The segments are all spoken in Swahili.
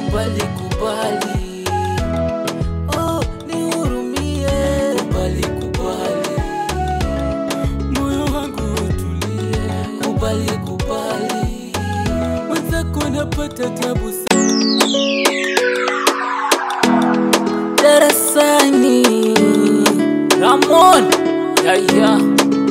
kubali kubali, oh nihurumie, kubali kubali, moyo wangu utulie, kubali kubali, mwenzako napata tabu darasani. Ramon yaya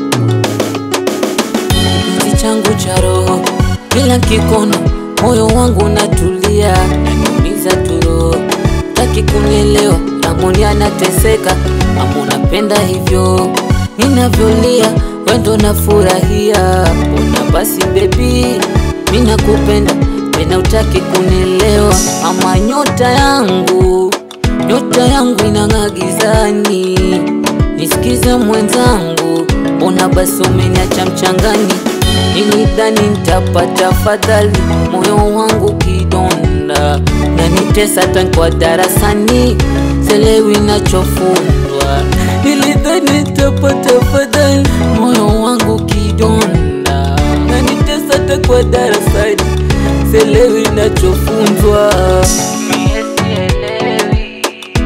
kipenzi changu cha roho, kila kikona moyo wangu unatulia, naniumiza tu roho, taki kunielewa. Ramoni anateseka, ama unapenda hivyo ninavyolia, wendo nafurahia. Ona basi bebi, mi nakupenda tena, utaki kunielewa, ama nyota yangu nyota yangu inang'aa gizani, nisikize mwenzangu, mbona basi umeniacha mchangani? Nilidhani nitapata fadhali, moyo wangu kidonda, nanitesa tangu darasani, selewi nachofundwa. Nilidhani nitapata fadhali, moyo wangu kidonda, nanitesa tangu darasani, selewi nachofunzwa. Mie sielewi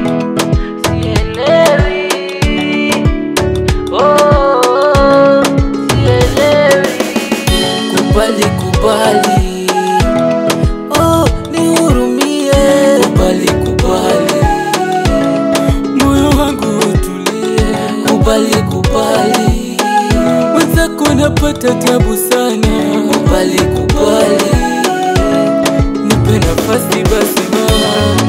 sielewi, oh, sielewi. Kubali kubali, oh, nihurumie. Kubali kubali, moyo wangu utulie. Kubali kubali, mwenzako napata tabu sana. Kubali kubali, nipe nafasi basi mama.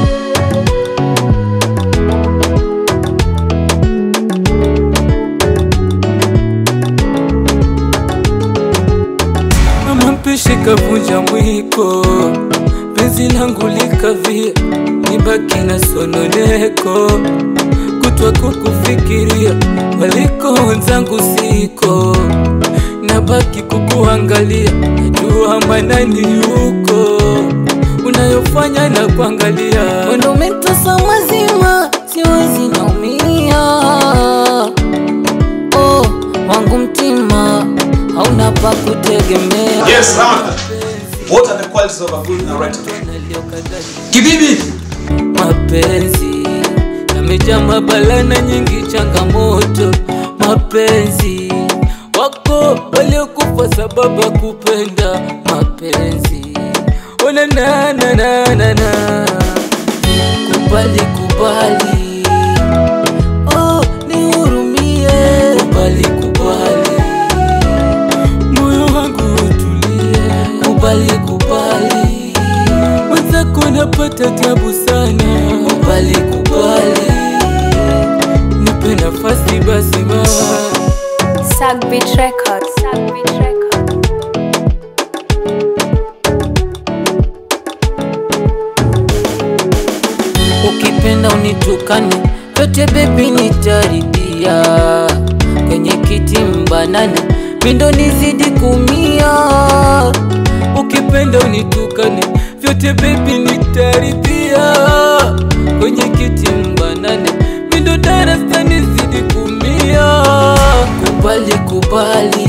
Mama mpishi kavunja mwiko, penzi langu likavia, nibaki na sononeko, kutwa kukufikiria, waliko wenzangu siko, nabaki kukuangalia, najua manani yuko, unayofanya na kuangalia, wendo umetasa mazima, siwezi naumia oh, wangu mtima hauna pa kutegemea. Yes, Ramon. What are the qualities of a good narrator? Kibibi. Mapenzi yamejaa mabala na nyingi changamoto. Mapenzi wako waliokufa sababu ya kupenda mapenzi. Ona na na na na na kubali kubali, oh nihurumie, kubali kubali moyo wangu utulie, kubali kubali, mwenzako napata tabu sana, kubali kubali, nipe nafasi basi mama. Sagbit Records. Sagbit Records. Ukipenda unitukane yote bebi, nitaridia kwenye kiti mbanane, mindo nizidi kumia. Ukipenda unitukane vyote bebi, nitaridia kwenye kiti mbanane, mindo darasa nizidi kumia. Kubali kubali,